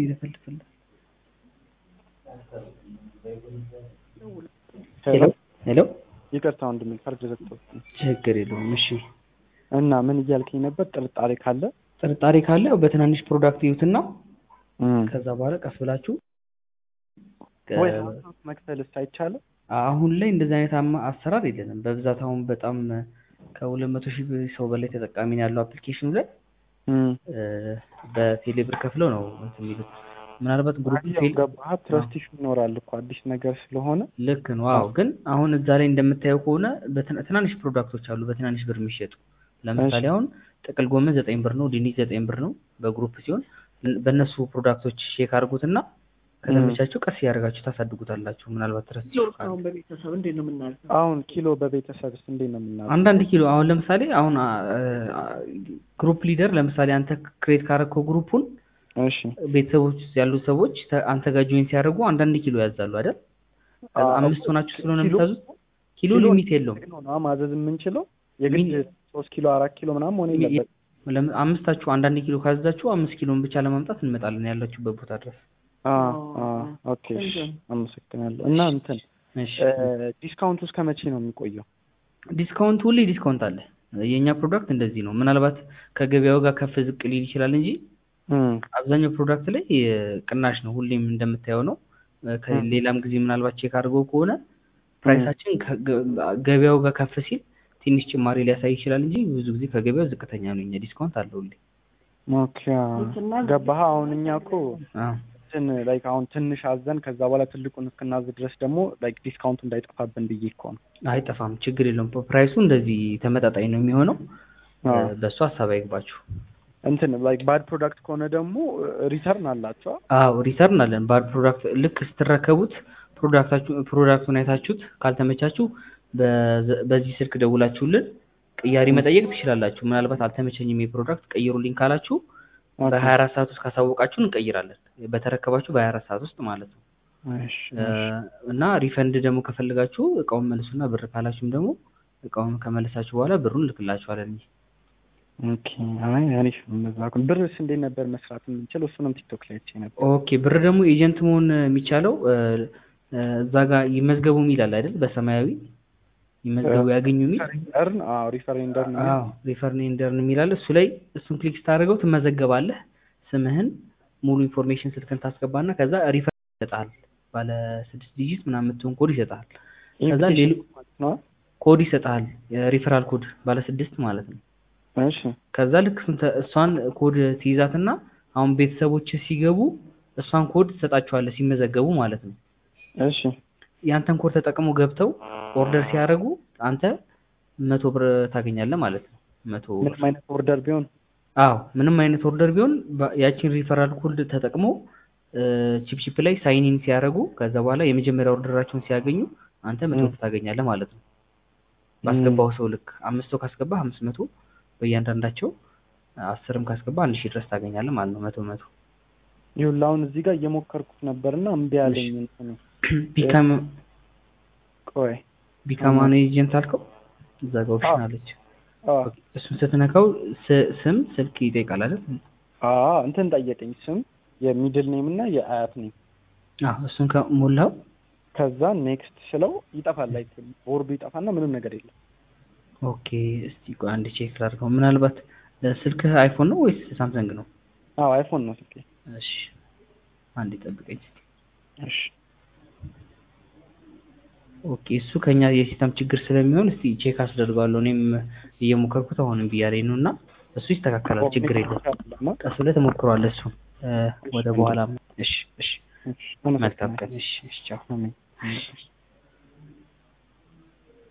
ይለፈልፍልህ። ሄሎ ሄሎ ይቅርታ ወንድሜ ፈርድ ዘግቶብኝ ችግር የለውም። እሺ እና ምን እያልከኝ ነበር? ጥርጣሬ ካለ ጥርጣሬ ካለ ያው በትናንሽ ፕሮዳክት ይዩትና እም፣ ከዛ በኋላ ቀስ ብላችሁ ወይ ከ- ሀሳብ መክፈልስ አይቻልም? አሁን ላይ እንደዚህ አይነት አማ- አሰራር የለንም። በብዛት አሁን በጣም ከሁለት መቶ ሺህ ሰው በላይ ተጠቃሚ ነው ያለው አፕሊኬሽኑ ላይ እም፣ እ፣ በቴሌብር ከፍለው ነው እንትን የሚሉት። ምናልባት ግሩፕ ያው ፌል ገባህ? ትረስት ኢሹ ይኖራል እኮ አዲስ ነገር ስለሆነ ልክ ነው። አዎ ግን አሁን እዛ ላይ እንደምታየው ከሆነ በትና- ትናንሽ ፕሮዳክቶች አሉ በትናንሽ ብር የሚሸጡ ለምሳሌ እሺ። አሁን ጥቅል ጎመን ዘጠኝ ብር ነው፣ ድንች ዘጠኝ ብር ነው በግሩፕ ሲሆን በእነሱ ፕሮዳክቶች ሼክ አድርጉትና ከተመቻቸው ቀስ እያደረጋችሁ ታሳድጉታላችሁ። ምናልባት ትረስት ኪሎ አሁን በቤተሰብ እንዴት ነው የምናልፈው? አሁን ኪሎ በቤተሰብስ እንዴት ነው የምናደርገው? አንዳንድ ኪሎ አሁን ለምሳሌ አሁን ግሩፕ ሊደር ለምሳሌ አንተ ክሬት ካረከው ግሩፑን እሺ ቤተሰቦች ውስጥ ያሉ ሰዎች ተ- አንተ ጋር ጆይን ሲያደርጉ አንዳንድ ኪሎ ያዛሉ አይደል? ከዛ አዎ፣ አምስት ሆናችሁ ስለሆነ ኪሎ- የምታዙት ኪሎ ኪሎ ሊሚት የለውም። ነው ነው ማዘዝ የምንችለው የግድ ሚኒ- ሶስት ኪሎ አራት ኪሎ ምናምን መሆን የለበት። ለም- አምስታችሁ አንዳንድ ኪሎ ካዘዛችሁ አምስት ኪሎን ብቻ ለማምጣት እንመጣለን ያላችሁበት ቦታ ድረስ። ኦኬ እሺ፣ አመሰግናለሁ። እና እንትን እሺ ዲስካውንቱ እስከ መቼ ነው የሚቆየው? ዲስካውንት ሁሌ ዲስካውንት አለ። የእኛ ፕሮዳክት እንደዚህ ነው። ምናልባት ከገበያው ጋር ከፍ ዝቅ ሊል ይችላል እንጂ እም፣ አብዛኛው ፕሮዳክት ላይ እ፣ ቅናሽ ነው። ሁሌም እንደምታየው ነው። እ፣ ከሌላም ጊዜ ምናልባት ቼክ አድርገው ከሆነ ፕራይሳችን ከገ- ገበያው ጋር ከፍ ሲል ትንሽ ጭማሪ ሊያሳይ ይችላል እንጂ ብዙ ጊዜ ከገበያው ዝቅተኛ ነው። እኛ ዲስካውንት አለው ሁሌ። ኦኬ ገባህ? አሁን እኛ እኮ አዎ እንትን ላይክ አሁን ትንሽ አዘን ከዛ በኋላ ትልቁን እስክናዝ ድረስ ደግሞ ላይክ ዲስካውንቱ እንዳይጠፋብን ብዬ እኮ ነው። አይጠፋም፣ ችግር የለውም። ፕራይሱ እንደዚህ ተመጣጣኝ ነው የሚሆነው። አዎ። እ፣ በእሱ ሀሳብ አይግባችሁ። እንትን ላይክ ባድ ፕሮዳክት ከሆነ ደግሞ ሪተርን አላቸው። አዎ ሪተርን አለን። ባድ ፕሮዳክት ልክ ስትረከቡት ፕሮዳክታችሁ ፕሮዳክቱን አይታችሁት ካልተመቻችሁ በዘ- በዚህ ስልክ ደውላችሁልን ቅያሪ መጠየቅ ትችላላችሁ። ምናልባት አልተመቸኝም የፕሮዳክት ቀይሩልኝ ካላችሁ በሀያ አራት ሰዓት ውስጥ ካሳወቃችሁ እንቀይራለን። በተረከባችሁ በሀያ አራት ሰዓት ውስጥ ማለት ነው። እሺ፣ እ፣ እና ሪፈንድ ደግሞ ከፈለጋችሁ እቃውን መልሱና ብር ካላችሁም ደግሞ እቃውን ከመለሳችሁ በኋላ ብሩን ልክላችኋለን እንጂ ኦኬ። አይ አሪፍ ነው። እንደዛ ከሆነ ብርስ እንዴት ነበር መስራት የምንችለው? እሱንም ቲክቶክ ላይ አይቼ ነበር። ኦኬ ብር ደግሞ ኤጀንት መሆን የሚቻለው እ፣ እ፣ እዛ ጋር ይመዝገቡ የሚላል አይደል? በሰማያዊ ይመዝገቡ ያገኙ የሚል ሪፈርን አዎ፣ ሪፈሬንደር ነው። አዎ ሪፈርኔንደርን የሚላል እሱ ላይ እሱን ክሊክ ስታደርገው ትመዘገባለህ። ስምህን ሙሉ ኢንፎርሜሽን ስልክን ታስገባና ከዛ ሪፈር ይሰጣል። ባለ ስድስት ዲጂት ምናምን የምትሆን ኮድ ይሰጣል። ከዛ ሌሎ ነው። ኮድ ይሰጣል። የሪፈራል ኮድ ባለ ስድስት ማለት ነው። እሺ፣ ከዛ ልክ እሱን ተ- እሷን ኮድ ትይዛትና አሁን ቤተሰቦች ሲገቡ እሷን ኮድ ትሰጣቸዋለህ ሲመዘገቡ ማለት ነው። እሺ፣ ያንተን ኮድ ተጠቅሞ ገብተው ኦርደር ሲያደርጉ አንተ መቶ ብር ታገኛለህ ማለት ነው። መቶ ብር ምንም አይነት ኦርደር ቢሆን አዎ ምንም አይነት ኦርደር ቢሆን በ- ያቺን ሪፈራል ኮድ ተጠቅመው ቺፕቺፕ ላይ ሳይኒን ሲያደርጉ ከዛ በኋላ የመጀመሪያ ኦርደራቸውን ሲያገኙ አንተ መቶ ብር ታገኛለህ ማለት ነው። ባስገባው ሰው ልክ አምስት ሰው ካስገባ አምስት መቶ በእያንዳንዳቸው አስርም ካስገባ አንድ ሺህ ድረስ ታገኛለህ ማለት ነው። መቶ መቶ ይኸውልህ አሁን እዚህ ጋር እየሞከርኩት ነበርና እምቢ አለኝ። እንትኑ ቢካም ቆይ ቢካም አን ኤጀንት አልከው እዛ ጋር ኦፕሽን አለች። አዎ እሱን ስትነካው ስ- ስም ስልክ ይጠይቃል አይደል? አዎ እንትን ጠየቀኝ፣ ስም የሚድል ኔም እና የአያት ኔም። አዎ እሱን ከሞላው ከዛ ኔክስት ስለው ይጠፋል። ላይ ቦርዱ ይጠፋና ምንም ነገር የለም። ኦኬ እስቲ ቆይ አንድ ቼክ ላድርገው። ምናልባት ስልክህ አይፎን ነው ወይስ ሳምሰንግ ነው? አዎ አይፎን ነው ስልኬ። እሺ አንድ ጠብቀኝ። እሺ ኦኬ እሱ ከኛ የሲስተም ችግር ስለሚሆን እስቲ ቼክ አስደርገዋለሁ። እኔም እየሞከርኩት አሁንም ብያለኝ ነው እና እሱ ይስተካከላል፣ ችግር የለውም። ቀስ ብለህ ትሞክረዋለህ እሱን እ፣ ወደ በኋላ። እሺ እሺ እሺ መልካም ቀን። እሺ እሺ ቻው። አሜን።